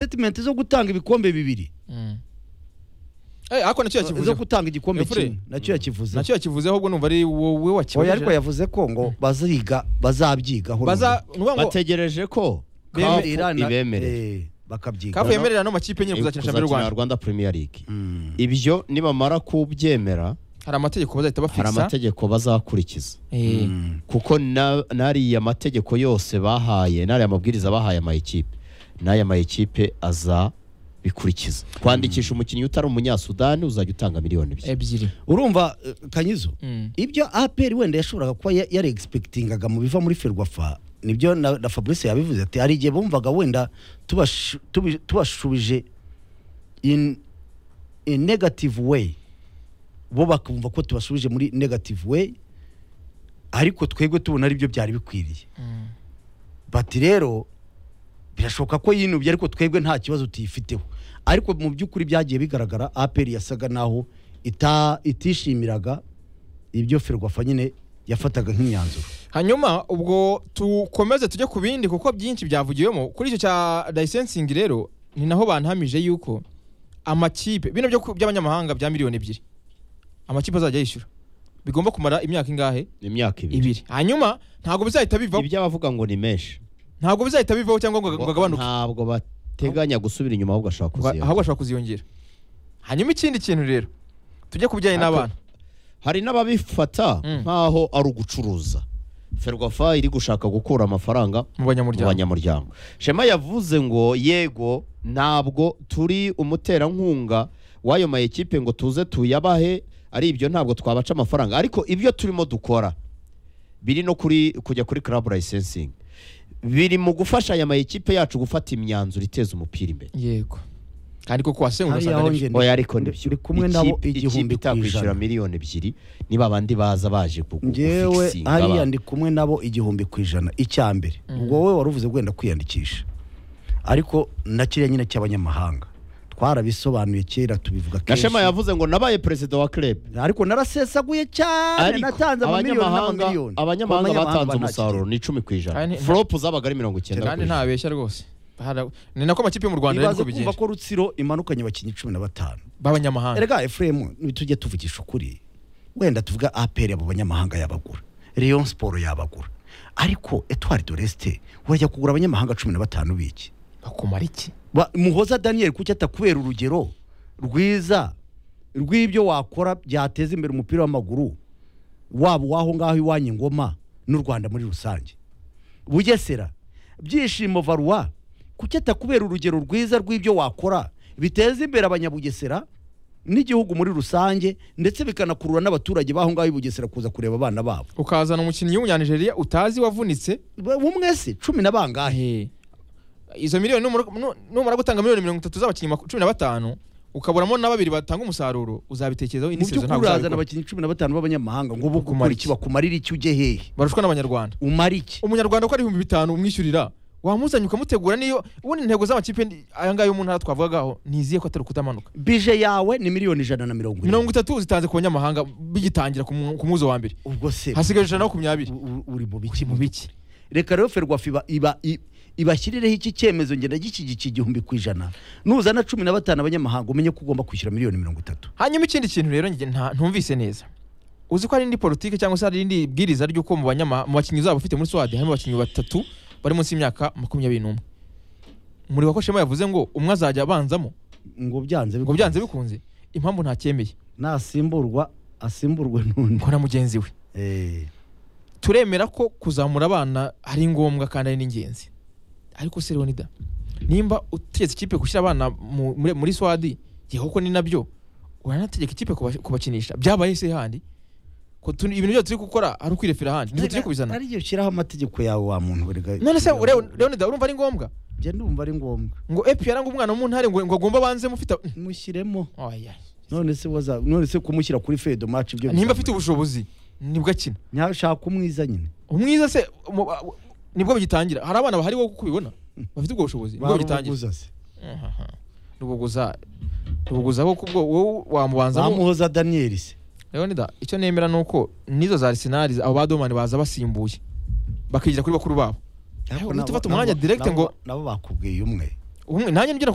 statement zo gutanga ibikombe bibiri Eh, ariko nacyo yakivuze zo gutanga igikombe Efure. kimwe nacyo yakivuze nacyo yakivuze ahubwo numva ari wowe oya ariko wakivuze yavuze ko ngo baziga bazabyigaho baza nuvuga ngo bategereje ko Bemera- CAF na- ibemerera eh, bakabyiga kafu yemerera ano makipe nyine kuzakinisha mbere y'u kuzakina Rwanda Rwanda Premier League Mm. ibyo nibamara kubyemera hari amategeko bazahita hari bafisa amategeko bazakurikiza Eh, Mm. kuko na- n'ariya mategeko yose bahaye n'ariya mabwiriza bahaye amayikipe n'aya mayikipe azabikurikiza kwandikisha umukinnyi utari umunyasudani uzajya utanga miliyoni ebyiri ebyiri urumva eh, kanyizo Mm. ibyo APR wenda yashoboraga kuba ya- yari expectingaga mu biva muri Ferwafa nibyo na, na Fabrice yabivuze ati hari igihe bumvaga wenda tubashu- tubi- tubashubije in a negative way bo bakumva ko tubashubije muri negative way ariko twebwe tubona ari byo byari bikwiriye bati rero birashoboka ko yinubye ariko twebwe nta kibazo tuyifiteho ariko mu by'ukuri byagiye bigaragara aperi yasaga naho ita- itishimiraga ibyo ferwafa nyine yafataga nk'imyanzuro hanyuma ubwo tukomeze tujye ku bindi kuko byinshi byavugiwemo kuri icyo cya layisensingi rero ni naho bantamije yuko amakipe bino byo ku- by'abanyamahanga bya miliyoni ebyiri amakipe azajya yishyura bigomba kumara imyaka ingahe imyaka ibiri ibiri hanyuma ntabwo bizahita bivaho ibyo abavuga ngo ni menshi ntabwo bizahita bivaho cyangwa ngo ngo agabanuke ntabwo bateganya gusubira inyuma ahubwo ashaka Ngo- kuziyongera ahubwo ashobora kuziyongera hanyuma ikindi kintu rero tujye ku bijyanye Ariko- n'abana hari n'ababifata Mm. nk'aho ari ugucuruza ferwafa iri gushaka gukura amafaranga mu mu banyamuryango banyamuryango shema yavuze ngo yego ntabwo turi umuterankunga w'ayo mayikipe ngo tuze tuyabahe ari ibyo ntabwo twabaca amafaranga ariko ibyo turimo dukora biri no kuri kujya kuri club licensing biri mu gufasha aya mayikipe yacu gufata imyanzuro iteza umupira imbere yego kandi koko wasengura Hariya usanga aho nibyo. njye- oya ariko Ndi- nibyo ndi kumwe nabo Ikipe- igihumbi ikipe ku itakwishyura ijana. miliyoni ebyiri niba abandi baza baje kugu- ngewe gufikisinga hariya abantu. ndi kumwe nabo igihumbi ku ijana icya mbere ubwo wowe wari uvuze wenda kwiyandikisha ariko na kiriya nyine cy'abanyamahanga twarabisobanuye kera tubivuga na shema kenshi yavuze ngo nabaye perezida wa club ariko narasesaguye cyane Ariko natanze amamiliyoni abanyamahanga n'amamiliyoni abanyamahanga batanze banakiriye. umusaruro ni icumi ku Kandi ijana nta- flop zabaga ari mirongo icyenda ku kandi ijana ntabeshya rwose Hara- ni nako amakipe yo mu rwanda rero ibaze niko kumva bigenda ko rutsiro imanukanye abakinnyi cumi na batanu b'abanyamahanga erega efuremu ntitujye tuvugisha ukuri wenda tuvuga aperi abo banyamahanga yabagura leon siporo yabagura ariko etwari doresite wajya kugura abanyamahanga cumi na batanu biki bakumara iki Ba- muhoza daniel kuki atakubera urugero rwiza rw'ibyo wakora byateza imbere umupira w'amaguru waba uwaho ngaho iwanyu ngoma n'u rwanda muri rusange bugesera byishimo varuwa kuki atakubera urugero rwiza rw'ibyo wakora biteza imbere abanyabugesera n'igihugu muri rusange ndetse bikanakurura n'abaturage b'aho ngaho i bugesera kuza kureba abana babo ukazana umukinnyi w'umunyanigeriya utazi wavunitse bumwe se cumi na bangahe Ahe. izo miliyoni numara- nu- numara gutanga miliyoni mirongo itatu z'abakinnyi maku- cumi na batanu ukaburamo na babiri batanga umusaruro uzabitekerezaho mu indi sezo by'ukuri ntabwo urazana uzabikora abakinnyi cumi na batanu b'abanyamahanga ngo bo Bakumara gukora iki iki? bakumarira iki ujye hehe barushwa n'abanyarwanda umara iki umunyarwanda uko ari ibihumbi bitanu umwishyurira wamuzanye ukamutegura niyo ubundi intego z'amakipe ni- aya ngaya yo mu ntara twavugagaho niziye ko atari ukutamanuka bije yawe ni miliyoni ijana na mirongo irindwi mirongo itatu uzitanze ku banyamahanga bigitangira ku mu- ku muzo wa mbere ubwo se hasigaje ijana na makumyabiri u- u- uri mu biki mu biki reka rero ferwafa iba iba i- ibashyirireho iki cyemezo ngenda gishyigikiye igihumbi ku ijana nuzana cumi na batanu abanyamahanga umenye ko ugomba kwishyura miliyoni mirongo itatu hanyuma ikindi kintu rero njye nta- ntumvise neza uzi ko hari indi politiki cyangwa se hari indi bwiriza ry'uko mu banyama mu bakinnyi uzaba ufite muri swade harimo abakinnyi batatu bari munsi y'imyaka makumyabiri n'umwe muri wako shema yavuze ngo umwe azajya abanzamo ngo byanze ngo byanze bikunze impamvu ntacyemeye nasimburwa asimburwe n'undi ngo na mugenzi we Eh, turemera ko kuzamura abana ari ngombwa kandi ari n'ingenzi ariko se Leonida nimba utegetse ikipe gushyira abana mu- muri- muri swadi igihe kuko ni nabyo uranategeka ikipe kuba- kubakinisha byabaye se handi ko tuni- ibintu byose turi gukora ari ukwirefera handi nibyo tujye kubizana ari igihe ushyiraho amategeko yawe wa muntu burega none se Leo- Leonida urumva ari ngombwa njye ndumva ari ngombwa ngo epi yaranga umwana wo mu ntare ngo ngo agomba banze mufite mushyiremo Oya. none se waza none se kumushyira kuri fedo maci ibyo nimba afite bizamara. ubushobozi nibwo akina nyashaka umwiza nyine umwiza se mu- nibwo bigitangira hari abana bahari wo kubibona bafite ubwo bushobozi nibwo bigitangira Barubuguza se. rubuguza rubuguza wo kubwo wowe wamubanzamo bamuhoza daniyeli se leonida icyo nemera ni uko n'izo za arsenal abo badomani baza basimbuye bakigira kuri bakuru babo Ariko uhita nabo- ufata umwanya nabo- direct nabo- ngo- nabo bakubwiye umwe umwe nanjye ngira